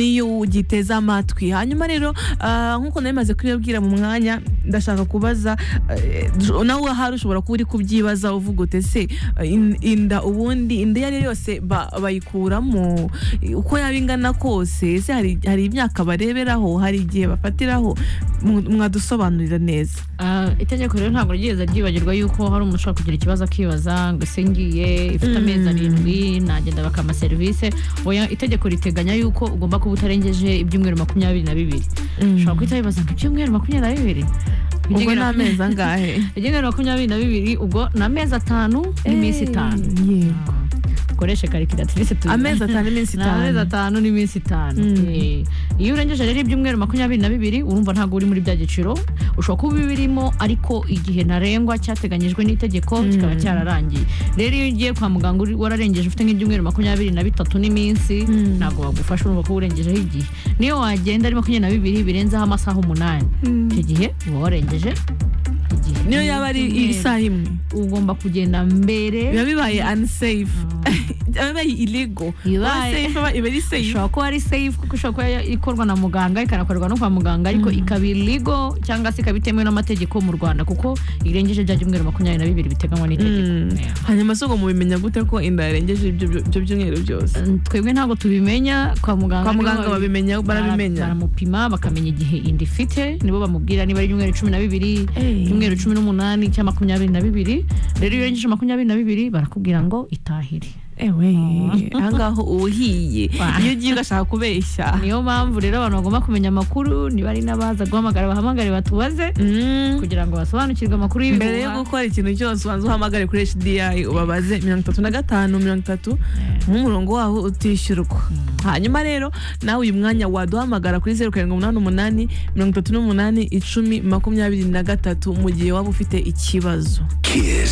niyo ugiteze amatwi hanyuma rero ah, nk'uko nari maze kubibabwira mu mwanya ndashaka kubaza eh, nawe ahari ushobora kuba uri kubyibaza uvuga ute se eh, in- inda ubundi inda iyo ari yo yose ba- bayikuramo eh, uko yaba ingana kose ese hari hari imyaka bareberaho hari igihe bafatiraho Mu- mwadusobanurira neza Ah, itegeko rero ntabwo ryigeze ryibagirwa yuko hari umuntu ushobora kugira ikibazo akibaza ngo ese ngiye ifite Mm. amezi arindwi nagenda bakampa serivisi oya itegeko riteganya yuko ugomba kuba utarengeje ibyumweru makumyabiri na bibiri ushobora guhita wibaza ngo ibyumweru makumyabiri na bibiri ubwo Ibyumweru ni makumyabiri- amezi angahe ibyumweru makumyabiri na bibiri ubwo ni amezi atanu n'iminsi itanu yego ukoreshe karikiratirise amezi atanu n'iminsi ni amezi itanu atanu n'iminsi itanu Mm. Eh, iyo urengeje rero ibyumweru makumyabiri na bibiri urumva ntabwo uri muri bya giciro ushobora kuba ibirimo ariko igihe ntarengwa cyateganyijwe n'itegeko Mm. kikaba cyararangiye rero iyo ugiye kwa muganga uri- wararengeje ufite nk'ibyumweru makumyabiri na bitatu n'iminsi Mm. ntabwo bagufasha urumva ko urengejeho igihe niyo wagenda ari makumyabiri na bibiri birenzeho amasaha umunani icyo gihe uba warengeje igihe niyo yaba ari isaha imwe ugomba kugenda mbere biba bibaye unsafe biba bibaye illegal Bibaye. Unsafe aba- iba ari safe ishobora kuba ari safe kuko ishobora kuba ikorwa na muganga ikanakorerwa no kwa muganga ariko ikaba iligo cyangwa se ikaba itemewe n'amategeko mu rwanda kuko irengeje bya byumweru makumyabiri na bibiri biteganywa n'itegeko Mm. hanyuma se ubwo mubimenya gute ko inda yarengeje ibyo ibyo byumweru byose Eh, twebwe ntabwo tubimenya kwa muganga kwa nibo muganga babi- babimenya barabimenya baramupima bakamenya igihe inda ifite nibo bamubwira niba ari ibyumweru cumi na bibiri Eh. ibyumweru cumi n'umunani cyangwa makumyabiri na bibiri rero iyo urengeje makumyabiri na bibiri barakubwira ngo itahire ewe ahangaho uba uhiye Wa. iyo ugiye ugashaka kubeshya niyo mpamvu rero abantu bagomba kumenya amakuru niba ari n'abaza guhamagara bahamagare batubaze Mm. kugira ngo basobanukirwe amakuru mbere yo gukora ikintu cyose ubanza uhamagare kuri HDI ubabaze mirongo itatu na gatanu mirongo itatu nk'umurongo waho utishyurwa hanyuma rero nawe uyu mwanya waduhamagara kuri zeru karindwi umunani umunani mirongo itatu n'umunani icumi makumyabiri na gatatu mu gihe waba ufite ikibazo Kiss.